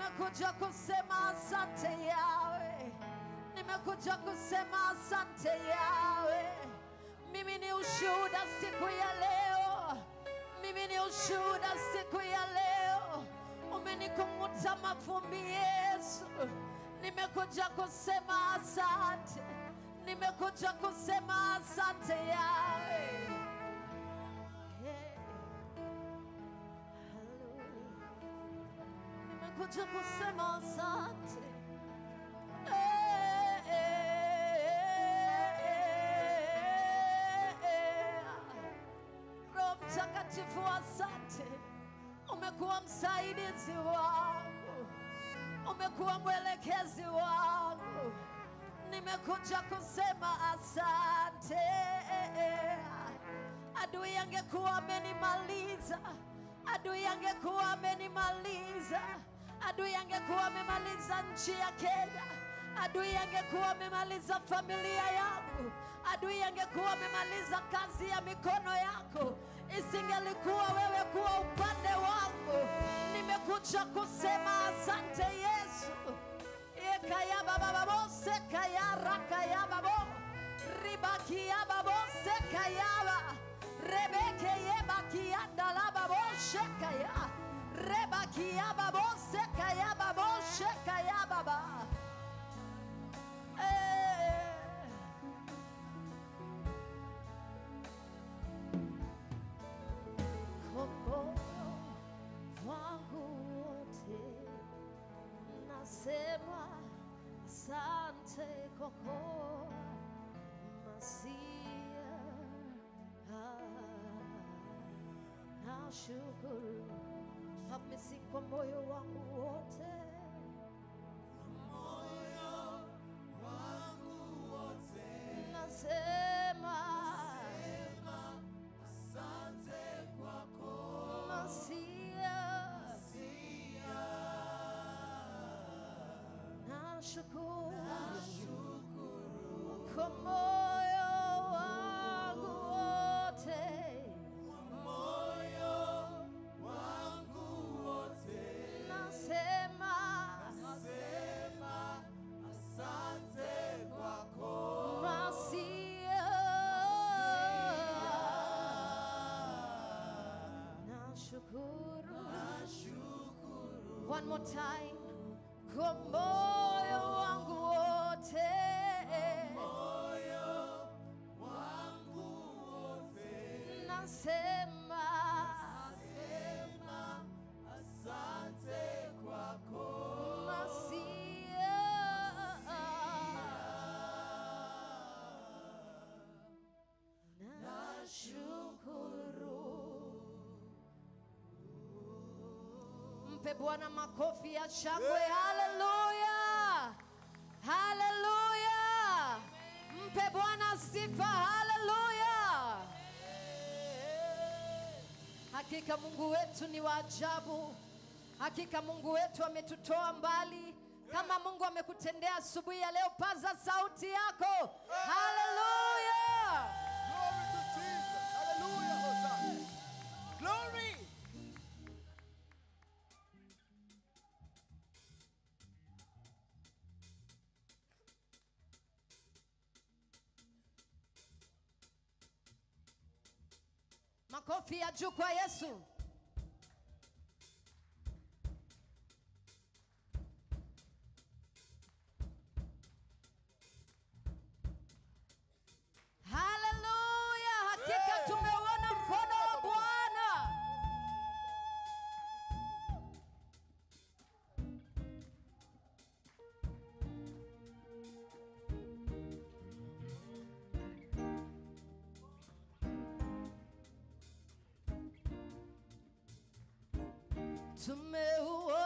nimekuja kusema asante yawe, nimekuja kusema asante yawe. Mimi ni ushuhuda siku ya leo, mimi ni ushuhuda siku ya leo. Umenikung'uta mavumbi Yesu, nimekuja kusema asante, nimekuja kusema asante yawe. Hey. Hallelujah. Nimekuja kusema asante. Eh, eh, eh, eh. Roho Mtakatifu, asante. Umekuwa msaidizi wangu, umekuwa mwelekezi wangu. Nimekuja kusema asante. Adui angekuwa amenimaliza, adui angekuwa amenimaliza, adui angekuwa amemaliza nchi ya Kenya, adui angekuwa amemaliza familia yangu, adui angekuwa amemaliza kazi ya mikono yako, isingelikuwa wewe kuwa upande wangu. Nimekuja kusema asante Yesu. Ekayabababo, sekayarakayabaabo, ribakiyababo, sekayaba, rebekeyebakiyandalababo, shekaya, rebakiyababo, sekayababo, shekayababa. Eh. Komboyo wangu wote nasema asante kwako Masia, nashukuru hamisi kwa moyo wangu wote nasema Masia, nashukuru kwa moyo wangu wote nasema Masia, nashukuru one more time kwa moyo wangu wote nasema Masia, mpe Bwana makofi ya shangwe. Haleluya, haleluya! Mpe Bwana sifa. Haleluya! Hakika Mungu wetu ni wa ajabu. Hakika Mungu wetu ametutoa mbali. Kama Mungu amekutendea asubuhi ya leo, paza sauti yako. Haleluya! Glory to Jesus. Hallelujah. Hosanna. Glory. Makofi ya juu kwa Yesu. Haleluya! Hakika tumeuona mkono wa Bwana. tumeuona